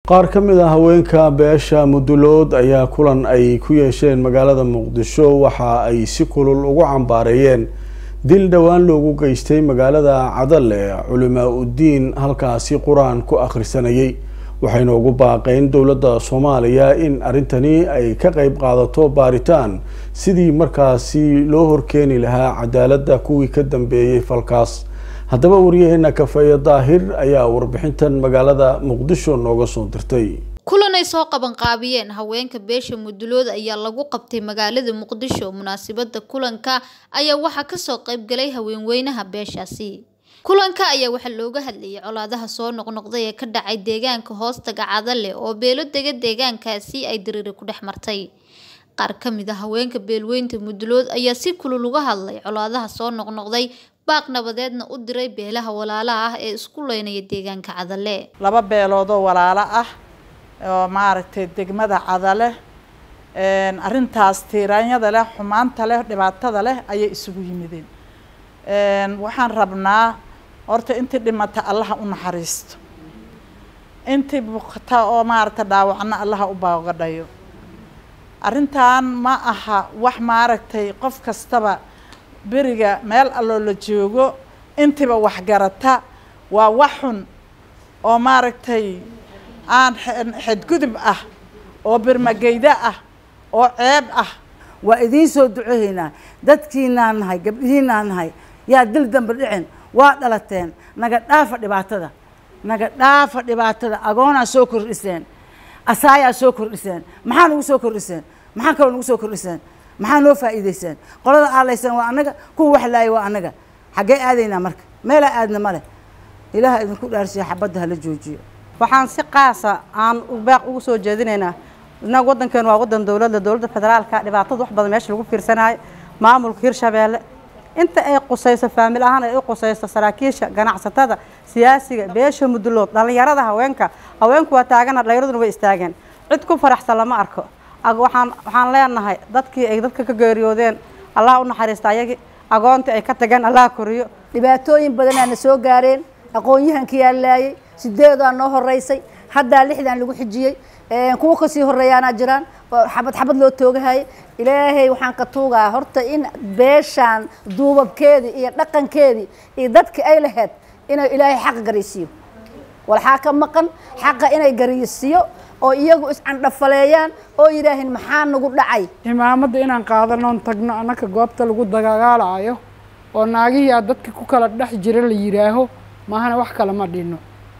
qaar ka mid ah haweenka beesha mudulood ayaa kulan ay ku yeesheen magaalada muqdisho waxa ay si kulul ugu cambaareeyeen dil dhowaan loogu geystay magaalada cadale culimaa udiin halkaasi qur-aan ku akhrisanayay waxayna ugu baaqeen dowladda soomaaliya in arrintani ay ka qeyb qaadato baaritaan sidii markaasi loo horkeeni lahaa cadaaladda kuwii ka dambeeyey falkaas haddaba wariyaheena kafeeye daahir ayaa warbixintan magaalada muqdisho nooga soo dirtay kulan ay soo qabanqaabiyeen haweenka beesha mudulood ayaa lagu qabtay magaalada muqdisho munaasabada kulanka ayaa waxaa kasoo qeybgalay haweenweynaha beeshaasi kulanka ayaa waxaa looga hadlayay colaadaha soo noqnoqday ee ka dhacay deegaanka hoostaga cadale oo beelo dega deegaankaasi ay diriiri ku dhex martay qaar ka mid a haweenka beelweynta mudulood ayaa si kulul uga hadlay colaadaha soo noqnoqday baaq nabadeedna u diray beelaha walaalaha ah ee isku leynaya deegaanka cadale laba beeloodoo walaalo ah oo maaragtay degmada cadale arrintaas tiiraanyada leh xumaanta leh dhibaatada leh ayay isugu yimideen waxaan rabnaa horta intii dhimata allaha u naxariisto intii bukata oo maaragta dhaawacna allaha u baagadhayo arrintan ma aha wax maaragtay qof kastaba beriga meel alloo la joogo intiiba waxgarata waa wax xun oo maaragtay aan xadgudub ah oo birmageyda ah oo ceeb ah waa idiin soo duceeynaa dadkiinaan nahay gabdhihiinaan nahay yaa dil dambe dhicin waa dhalateen naga dhaafa dhibaatada naga dhaafa dhibaatada agoonaa soo kordhiseen asaayaa soo kordhiseen maxaa nagu soo kordhiseen maxaa kaloo nagu soo kordhiseen maxaa noo faa'iideyseen qolada aalaysan waa annaga kuwa wax laaya waa annaga xaggee aadaynaa marka meelaa aadna male ilaaha idinku dhaarsiya xabadda hala joojiyo waxaan si qaasa aan baaq ugu soo jeedinaynaa inaga waddankeenu waa waddan dowladda dowladda federaalka dhibaatada wax badan meesha lagu fiirsanayo maamulka hirshabeelle inta ay qusayso faamil ahaan ay u qusayso saraakiisha ganacsatada siyaasiga beesha mudulood dhallinyarada haweenka haweenku waa taagana dhallinyaraduna way istaageen cid ku faraxsan lama arko waxaan waxaan leenahay dadkii ay dadka ka geeriyoodeen allah u naxariista ayagii agoontii ay ka tageen allah koriyo dhibaatooyin badanaa na soo gaareen aqoon-yahankiyaa laayay sideedaa noo horeysay haddaa lixdan lagu xijiyey kuwa kasii horeeyaanaa jiraan xabad xabad loo toogahayay ilaahay waxaan ka tuugaa horta in beeshaan duubabkeedii iyo dhaqankeedii iyo dadkii ay lahayd inay ilaahay xaqa garaysiiyo walxaa ka maqan xaqa inay garaysiiyo oo iyagu iscandhafaleeyaan oo yidhaahin maxaa nagu dhacay imaamadda inaan qaadanoon tagno annaka goobta lagu dagaalayo oo naagihiyaa dadka ku kala dhex jira la yidhaaho maahana wax kale ma dhinno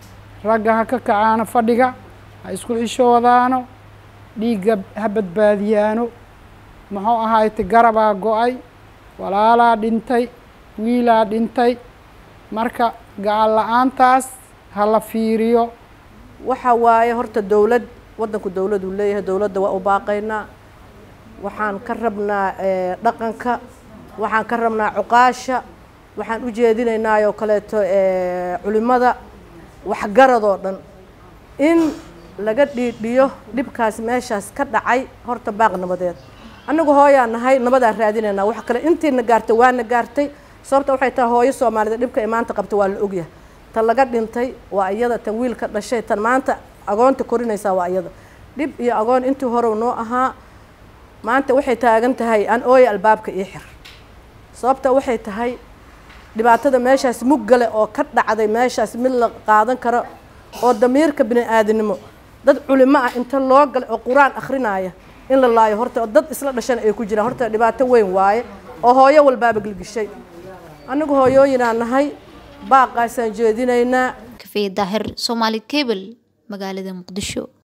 ragga ha ka kacaano fadhiga ha isku xishoodaano dhiigga ha badbaadiyaano muxuu ahaayte garabaa go-ay walaalaa dhintay wiilaa dhintay marka gacan la-aantaas ha la fiiriyo waxa waaye horta dowlad waddanku dowladuu leeyahay dowladda waa u baaqaynaa waxaan ka rabnaa dhaqanka waxaan ka rabnaa cuqaasha waxaan u jeedinaynaayoo kaleeto culimada waxgaradoo dhan in laga dhiidhiyo dhibkaas meeshaas ka dhacay horta baaq nabadeed annagu hooyaa nahay nabadaan raadinaynaa wax kale intiina gaartay waana gaartay sababta waxay tahay hooyo soomaaliyed dhibka ay maanta qabta waa la ogyahay tan laga dhintay waa iyada tan wiilka dhashay tan maanta agoonta korinaysaa waa iyada dhib iyo agoon intii horow noo ahaa maanta waxay taagan tahay aan ooya albaabka ii xir sababta waxay tahay dhibaatada meeshaas muggale oo ka dhacday meeshaas mid la qaadan karo oo damiirka bini aadinimo dad culimo ah inta loo galay oo qur-aan akhrinaya in la laayo horta dad isla dhashana ay ku jiraan horta dhibaato weyn waaye oo hooyo walbaaba gilgishay anigu hooyooyinaa nahay baaqaasaan jeedinaynaa kafee daahir soomaali cable magaalada muqdisho